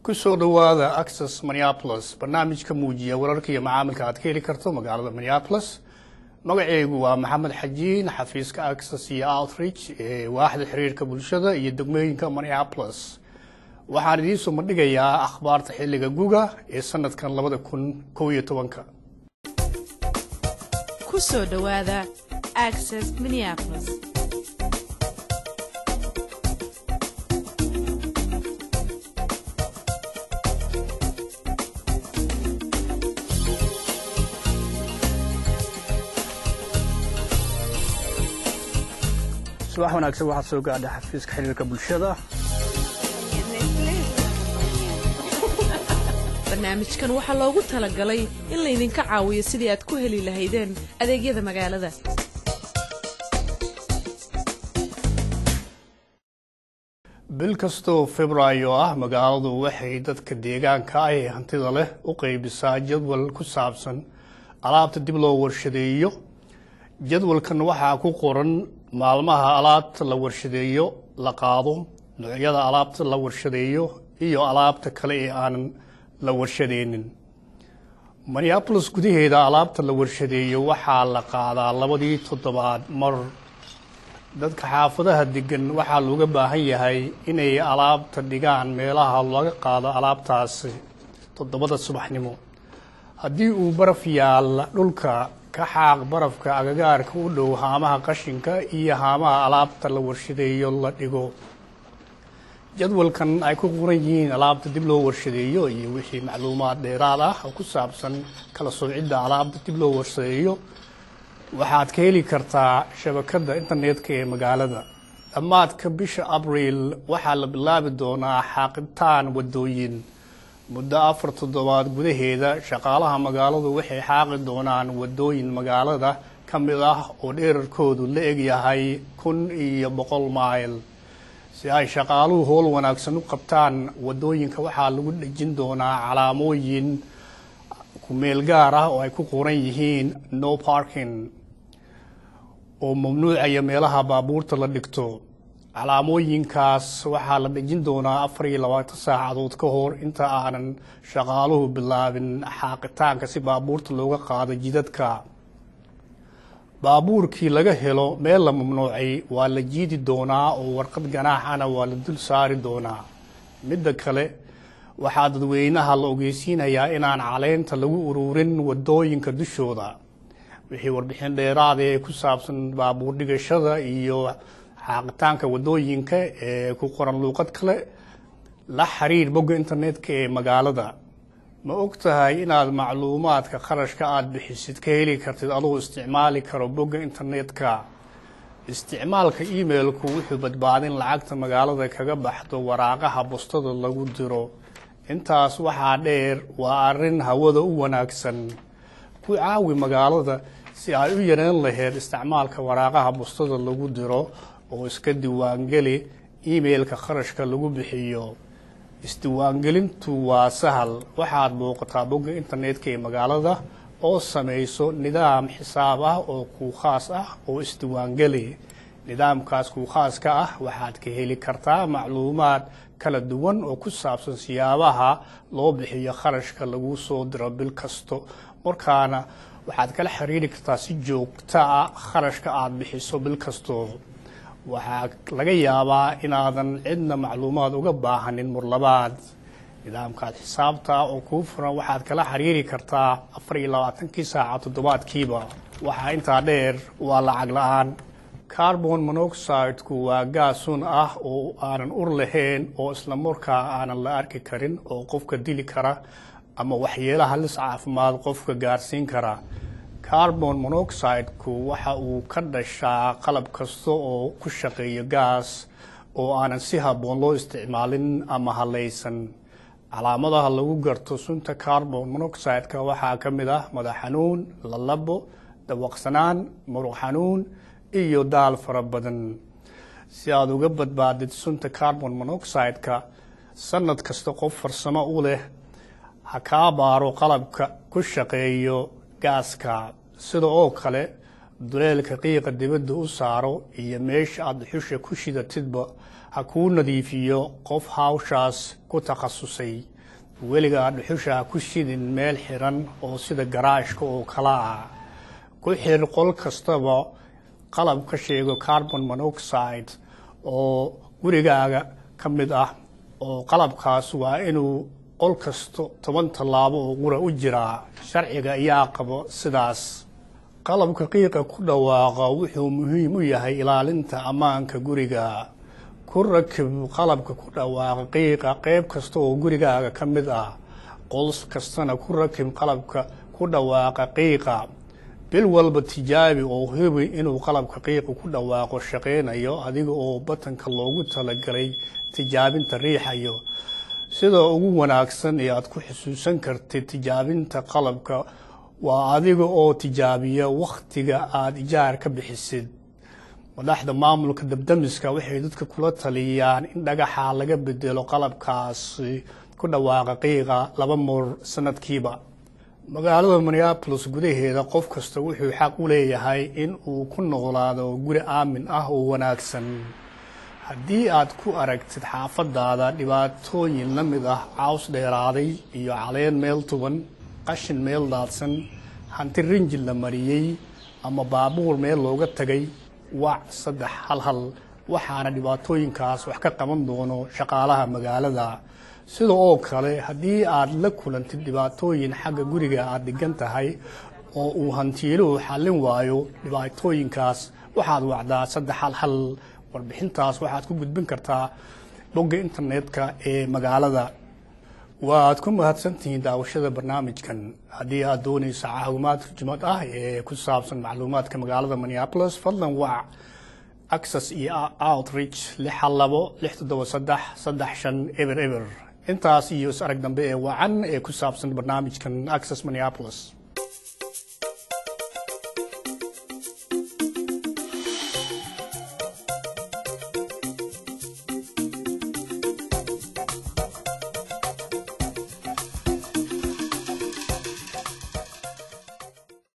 kusoo dhowaada access minneapolis barnaamijka muujiya wararka iyo macaamilka aad ka heli karto magaalada minneapolis magaceygu waa maxamed xajiin xafiiska access iyo outreach ee waaxda xiriirka bulshada iyo degmooyinka minneapolis waxaan idiinsoo bandhigayaa akhbaarta xilliga guga ee sanadkan labada kun kow iyo tobanka kusoo dhowaada access minneapolis subax wanaagsan waxaad soo gaadha xafiiska xiriirka bulshada barnaamijkan waxaa loogu talagalay in laydinka caawiyo sidii aad ku heli lahaydeen adeegyada magaalada bil kastoo februaayo ah magaaladu waxay dadka deegaanka ah ee hantida leh u qeybisaa jadwal ku saabsan alaabta dib loo warshadeeyo jadwalkan waxaa ku qoran maalmaha alaabta la warshadeeyo la qaado noocyada alaabta la warshadeeyo iyo alaabta kale ee aanan la warshadeynin minneabolis gudaheeda alaabta la warshadeeyo waxaa la qaadaa labadii toddobaad mar dadka xaafadaha degan waxaa looga baahan yahay inay alaabta dhigaan meelaha laga qaado alaabtaasi toddobada subaxnimo haddii uu baraf yaalla dhulka ka xaaq barafka agagaarka u dhow haamaha qashinka iyo haamaha alaabta la warshadeeyo la dhigo jadwalkan ay ku qoran yihiin alaabta dib loo warshadeeyo iyo wixii macluumaad dheeraad ah oo ku saabsan kala soocidda alaabta dib loo warshadeeyo waxaad ka heli kartaa shabakadda internetka ee magaalada dhammaadka bisha abriil waxaa la bilaabi doonaa xaaqitaan wadooyin muddo afar toddobaad gudaheeda shaqaalaha magaaladu waxay xaaqi doonaan wadooyin magaalada ka mid ah oo dheerarkoodu la egyahay kun iyo boqol mayl si ay shaqaaluhu howl wanaagsan u qabtaan wadooyinka waxaa lagu dhejin doonaa calaamooyin kumeel gaar ah oo ay ku qoran yihiin no parking oo mamnuucaya meelaha baabuurta la dhigto calaamooyinkaas waxaa la dhejin doonaa afar iyo labaatan saacadood ka hor inta aanan shaqaaluhu bilaabin xaaqitaanka si baabuurta looga qaado jidadka baabuurkii laga helo meel la mamnuucay waa la jiidi doonaa oo warqad ganaaxana waa la dul saari doonaa midda kale waxaa dadweynaha la ogeysiinayaa inaan caleynta lagu ururin wadooyinka dushooda wixii warbixin dheeraada ee ku saabsan baabuur dhigashada iyo xaaqitaanka wadooyinka ee ku qoran luuqad kale la xiriir bogga internetka ee magaalada ma og tahay inaad macluumaadka kharashka aada bixisid ka heli kartid adoo isticmaali karo bogga internetka isticmaalka emailku wuxuu badbaadin lacagta magaalada kaga baxdo waraaqaha bustada lagu diro intaas waxaa dheer waa arrin hawada u wanaagsan ku caawi magaalada si ay u yareen laheyd isticmaalka waraaqaha bustada lagu diro oo iska diiwaangeli emailka kharashka lagu bixiyo isdiiwaangelintu waa sahal waxaad booqataa bogga internetka ee magaalada oo samayso nidaam xisaab ah oo kuu khaas ah oo isdiiwaangeli nidaamkaas kuu khaaska ah waxaad ka heli kartaa macluumaad kala duwan oo ku saabsan siyaabaha loo bixiyo kharashka lagu soo diro bil kasto markaana waxaad kala xiriiri kartaa si joogta ah kharashka aada bixiso bil kasto waxaa laga yaabaa inaadan cidna macluumaad uga baahanin murlabaad nidaamkaad xisaabta oo kuu furan waxaad kala xiriiri kartaa afar iyo labaatankii saaca toddobaadkiiba waxaa intaa dheer waa lacag la-aan carbon monoxideku waa gaasun ah oo aanan ur lahayn oo isla markaa aanan la arki karin oo qofka dili kara ama waxyeelo halis caafimaad qofka gaarsiin kara carbon monoxideku waxa uu ka dhashaa qalab kasta oo ku shaqeeya gaas oo aanan si habboon loo isticmaalin ama halaysan calaamadaha lagu garto sunta carbon monoxideka waxaa ka mid ah madax xanuun lalabo dawaqsanaan muruq xanuun iyo daal fara badan si aada uga badbaadid sunta carbon monoxideka sanad kasta qof farsamo u leh ha kaa baaro qalabka ku shaqeeyo gaaska sida oo kale duleelka qiiqa dibadda u saaro iyo meesha aada xusha ku shidatidba ha kuu nadiifiyo qof hawshaas ku takhasusay weligaa dhuxusha ha ku shidin meel xiran oo sida garaashka oo kala ah ku xir qol kastaba qalab ka sheego carbon monoxide oo gurigaaga ka mid ah oo qalabkaas waa inuu qol kasto toban tallaabo oo qura u jiraa sharciga ayaa qabo sidaas qalabka qiiqa ku dhawaaqa wuxuu muhiim u yahay ilaalinta ammaanka guriga ku rakib qalabka ku dhawaaqa qiiqa qeyb kasta oo gurigaaga ka mid ah qols kastana ku rakib qalabka ku dhawaaqa qiiqa bil walba tijaabi oo hubi inuu qalabka qiiqa ku dhawaaqo shaqeynayo adiga oo batanka loogu talagalay tijaabinta riixayo sida ugu wanaagsan ee aad ku xusuusan kartid tijaabinta qalabka waa adiga oo tijaabiya wakhtiga aada ijaar ka bixisid madaxda maamulka dabdamiska waxay dadka kula taliyaan in dhagaxa laga bedelo qalabkaasi ku dhawaaqa qiiqa laba moor sanadkiiba magaalada minneabolis gudaheeda qof kasta wuxuu xaq u leeyahay in uu ku noolaado guri aamin ah oo wanaagsan haddii aad ku aragtid xaafadaada dhibaatooyin la mid ah caws dheeraaday iyo caleen meel tuban qashin meel daadsan hanti rinjil la mariyey ama baabuur meel looga tagay wac saddex hal hal waxaana dhibaatooyinkaas wax ka qaban doono shaqaalaha magaalada sida oo kale haddii aad la kulantid dhibaatooyin xagga guriga aad dhigan tahay oo uu hantiiluhu xallin waayo dhibaatooyinkaas waxaad wacdaa saddex hal hal warbixintaas waxaad ku gudbin kartaa bogga internetka ee magaalada waad ku mahadsantihiin daawashada barnaamijkan haddii aad doonaysa caawimaad turjumad ah ee ku saabsan macluumaadka magaalada minneapolis fadlan wac access iyo outreach lix hal labo lix toddoba saddex saddex shan eber eber intaas iyo is arag dambe ee wacan ee ku saabsan barnaamijkan access minneapolis